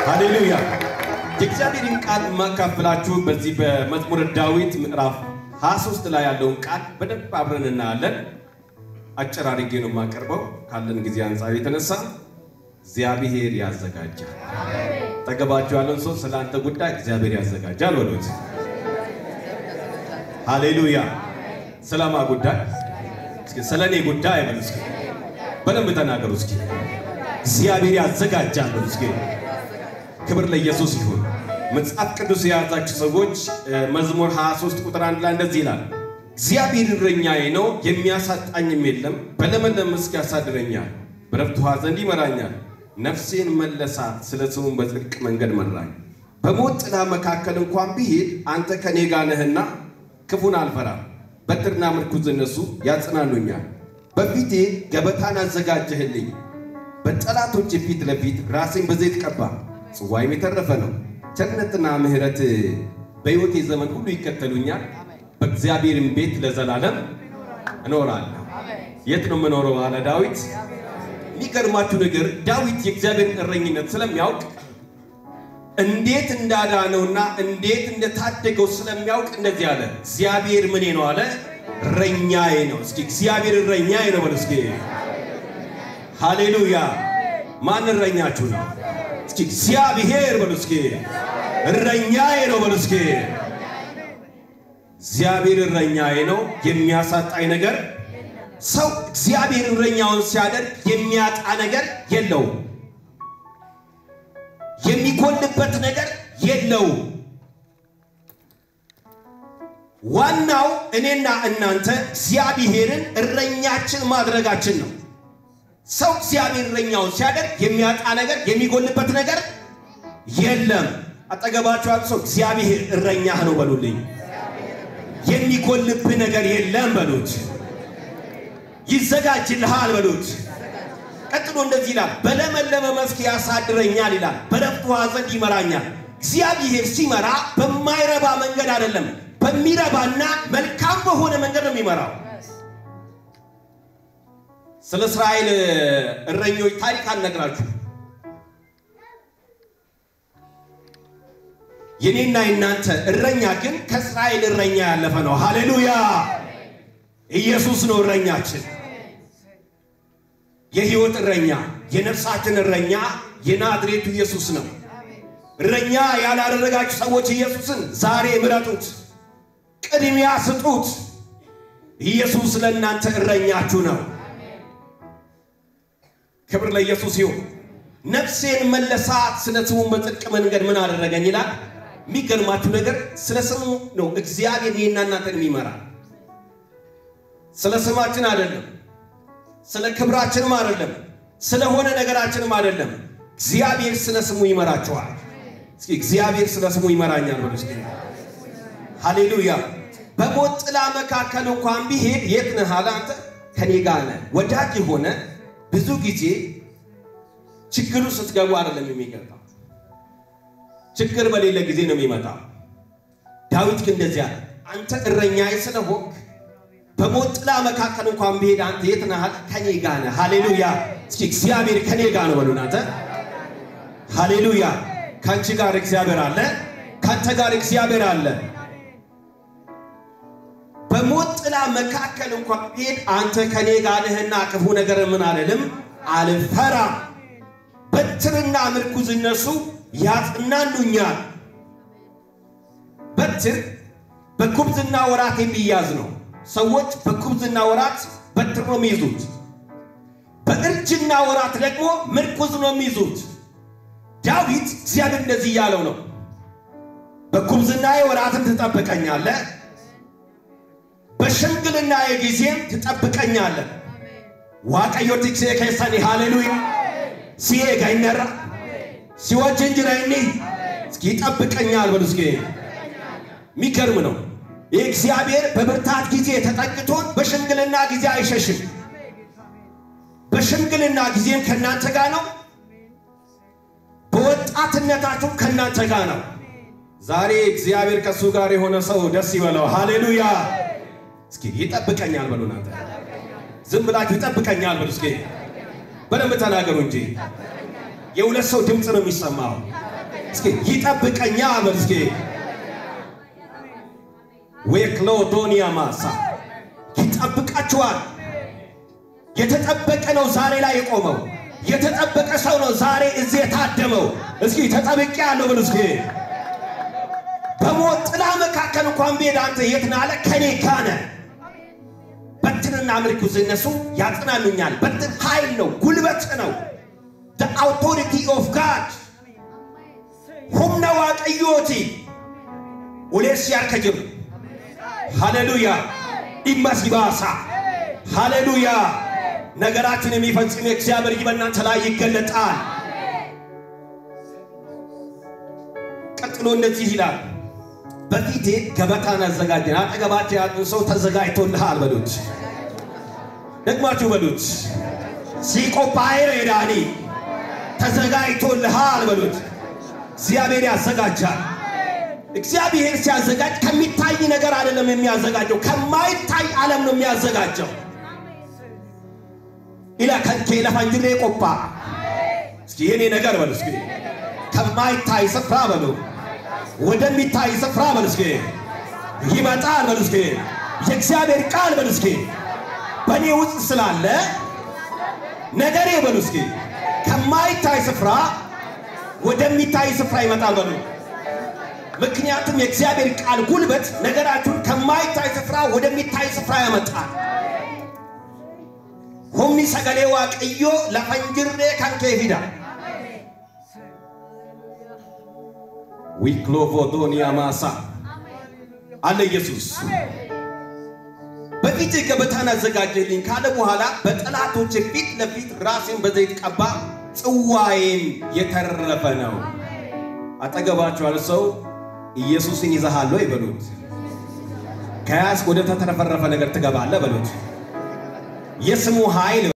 ሃሌሉያ። የእግዚአብሔርን ቃል የማካፍላችሁ በዚህ በመዝሙረ ዳዊት ምዕራፍ 23 ላይ ያለውን ቃል በደንብ አብረን እናያለን። አጭር አድርጌ ነው የማቀርበው ካለን ጊዜ አንጻር የተነሳ እግዚአብሔር ያዘጋጃል። ጠገባችሁ ያለውን ሰው ስለ አንተ ጉዳይ እግዚአብሔር ያዘጋጃል በሉት። ሃሌሉያ። ስለማ ጉዳይ እስኪ ስለ እኔ ጉዳይ በሉ እስኪ በደንብ ተናገሩ እስኪ እግዚአብሔር ያዘጋጃል በሉ እስኪ ክብር ለኢየሱስ ይሁን። መጽሐፍ ቅዱስ የያዛችሁ ሰዎች መዝሙር 23 ቁጥር አንድ ላይ እንደዚህ ይላል፣ እግዚአብሔር እረኛዬ ነው የሚያሳጣኝም የለም። በለመለም መስክ ያሳድረኛል፣ በዕረፍት ውኃ ዘንድ ይመራኛል። ነፍሴን መለሳት፣ ስለ ስሙም በጽድቅ መንገድ መራኝ። በሞት ጥላ መካከል እንኳን ብሄድ አንተ ከኔ ጋር ነህና ክፉን አልፈራም። በትርና ምርኩዝ እነሱ ያጽናኑኛል። በፊቴ ገበታን አዘጋጀህልኝ፣ በጠላቶች ፊት ለፊት ራሴን በዘይት ቀባ። ጽዋይም የተረፈ ነው። ቸርነትና ምሕረት በሕይወቴ ዘመን ሁሉ ይከተሉኛል። በእግዚአብሔርም ቤት ለዘላለም እኖራለሁ። የት ነው የምኖረው አለ ዳዊት። የሚገርማችሁ ነገር ዳዊት የእግዚአብሔርን እረኝነት ስለሚያውቅ እንዴት እንዳዳነውና እንዴት እንደታደገው ስለሚያውቅ እንደዚህ አለ፣ እግዚአብሔር ምኔ ነው አለ፣ እረኛዬ ነው። እስኪ እግዚአብሔር እረኛዬ ነው በሉ እስኪ። ሃሌሉያ። ማን እረኛችሁ ነው? እስኪ እግዚአብሔር በሉ እስኪ። እረኛዬ ነው በሉ እስኪ። እግዚአብሔር እረኛዬ ነው፣ የሚያሳጣኝ ነገር ሰው እግዚአብሔር እረኛውን ሲያደርግ የሚያጣ ነገር የለውም። የሚጎልበት ነገር የለውም። ዋናው እኔና እናንተ እግዚአብሔርን እረኛችን ማድረጋችን ነው። ሰው እግዚአብሔር እረኛውን ሲያደርግ የሚያጣ ነገር የሚጎልበት ነገር የለም። አጠገባቸው ያሉ ሰው እግዚአብሔር እረኛህ ነው በሉልኝ። የሚጎልብህ ነገር የለም በሉት። ይዘጋጅልሃል በሉት። ቀጥሎ እንደዚህ ይላል፣ በለመለመ መስክ ያሳድረኛል ይላል፣ በዕረፍት ውኃ ዘንድ ይመራኛል። እግዚአብሔር ሲመራ በማይረባ መንገድ አይደለም፣ በሚረባና መልካም በሆነ መንገድ ነው የሚመራው። ስለ እስራኤል እረኞች ታሪክ አልነግራችሁ። የኔና የናንተ እረኛ ግን ከእስራኤል እረኛ ያለፈ ነው። ሃሌሉያ! ኢየሱስ ነው እረኛችን የህይወት እረኛ የነፍሳችን እረኛ የናዝሬቱ ኢየሱስ ነው። እረኛ ያላደረጋችሁ ሰዎች ኢየሱስን ዛሬ ምረጡት፣ ቅድሚያ ስጡት። ኢየሱስ ለእናንተ እረኛችሁ ነው። ክብር ለኢየሱስ ይሁን። ነፍሴን መለሳት፣ ስለ ስሙ በጽድቅ መንገድ ምን አደረገኝ ይላል። የሚገርማችሁ ነገር ስለ ስሙ ነው እግዚአብሔር ይህና እናንተን የሚመራ ስለ ስማችን አይደለም ስለ ክብራችንም አይደለም፣ ስለሆነ ነገራችንም አይደለም። እግዚአብሔር ስለ ስሙ ይመራችኋል። እስኪ እግዚአብሔር ስለ ስሙ ይመራኛል በሉ እስኪ። ሃሌሉያ። በሞት ጥላ መካከል እንኳን ቢሄድ የት ነህ አለ፣ አንተ ከኔ ጋር ነህ። ወዳጅ የሆነ ብዙ ጊዜ ችግሩ ስትገቡ አይደለም የሚገባው፣ ችግር በሌለ ጊዜ ነው የሚመጣው። ዳዊት ግን እንደዚህ አለ፣ አንተ እረኛዬ ስለሆንክ በሞት ጥላ መካከል እንኳን ብሄድ አንተ የት ነህ? ከኔ ጋር ነህ። ሃሌሉያ። እስኪ እግዚአብሔር ከኔ ጋር ነው በሉ እናንተ። ሃሌሉያ። ከአንቺ ጋር እግዚአብሔር አለ፣ ከአንተ ጋር እግዚአብሔር አለ። በሞት ጥላ መካከል እንኳን ብሄድ አንተ ከኔ ጋር ነህና ክፉ ነገር ምን አልልም አልፈራም። በትርና ምርኩዝ እነሱ ያጽናኑኛል። በትር በጉብዝና ወራት የሚያዝ ነው። ሰዎች በጉብዝና ወራት በትር ነው የሚይዙት። በእርጅና ወራት ደግሞ ምርኩዝ ነው የሚይዙት። ዳዊት እግዚአብሔር እንደዚህ እያለው ነው፣ በጉብዝናዬ ወራትም ትጠብቀኛለህ፣ በሽምግልና ጊዜም ትጠብቀኛለህ። ዋቀዮ ቲክሴ ከሰኒ ሃሌሉያ ሲሄ ጋይነራ ሲወጅ እንጅራይኒ እስኪ ይጠብቀኛል በሉ እስኪ። የሚገርም ነው። የእግዚአብሔር በብርታት ጊዜ ተጠግቶን በሽምግልና ጊዜ አይሸሽም። በሽምግልና ጊዜም ከእናንተ ጋር ነው። በወጣትነታችሁ ከእናንተ ጋር ነው። ዛሬ እግዚአብሔር ከእሱ ጋር የሆነ ሰው ደስ ይበለው። ሃሌሉያ። እስኪ ይጠብቀኛል በሉ እናንተ ዝም ብላችሁ ይጠብቀኛል በሉ እስኪ በደንብ ተናገሩ እንጂ የሁለት ሰው ድምፅ ነው የሚሰማው። እስኪ ይጠብቀኛ በል እስኪ ዌክሎዶኒያ ማሳ ይጠብቃችኋል። የተጠበቀ ነው ዛሬ ላይ የቆመው። የተጠበቀ ሰው ነው ዛሬ እዚህ የታደመው። እስኪ ተጠብቄ ያለው በሉ እስኪ በሞት ጥላ መካከል እንኳን ብሄድ አንተ የት ነህ አለ ከኔ ጋር ነህ። በትርና ምርኩዝ እነሱ ያጽናኑኛል። በትር ኃይል ነው፣ ጉልበት ነው። the authority of God humna waaqayyooti uleessi harka jiru ሃሌሉያ ኢማስ ይባሳ ሃሌሉያ ነገራችን የሚፈጽም የእግዚአብሔር እጅ በእናንተ ላይ ይገለጣል። ቀጥሎ እንደዚህ ይላል፣ በፊቴ ገበታን አዘጋጀን። አጠገባቸው ያሉ ሰው ተዘጋጅቶልሃል በሉት፣ ደግማችሁ በሉት። ሲቆጳይር ሄዳኒ ተዘጋጅቶልሃል በሉት። እግዚአብሔር ያዘጋጃል። እግዚአብሔር ሲያዘጋጅ ከሚታይ ነገር አይደለም የሚያዘጋጀው፣ ከማይታይ ዓለም ነው የሚያዘጋጀው። ኢላ ከንኬ ለፋንጅሬ ቆጳ እስኪ የኔ ነገር በሉ እስኪ ከማይታይ ስፍራ በሉ ወደሚታይ ስፍራ በሉ እስኪ ይመጣል በሉ እስኪ የእግዚአብሔር ቃል በሉ እስኪ በእኔ ውስጥ ስላለ ነገሬ በሉ እስኪ ከማይታይ ስፍራ ወደሚታይ ስፍራ ይመጣል በሉ። ምክንያቱም የእግዚአብሔር ቃል ጉልበት ነገራችሁን ከማይታይ ስፍራ ወደሚታይ ስፍራ ያመጣል። ሁምኒ ሰገሌ ዋቅዮ ለፈንጅሬ ከንኬ ፊዳ ዊክሎቮዶኒያ ማሳ አለ ኢየሱስ በፊት ገበታን አዘጋጀልኝ ካለ በኋላ በጠላቶች ፊት ለፊት ራሴን በዘይት ቀባ፣ ጽዋዬም የተረፈ ነው። አጠገባችኋል ሰው ኢየሱስን ይዘሃል ወይ በሉት። ከያዝክ ወደ ተትረፈረፈ ነገር ትገባለህ በሉት። የስሙ ኃይል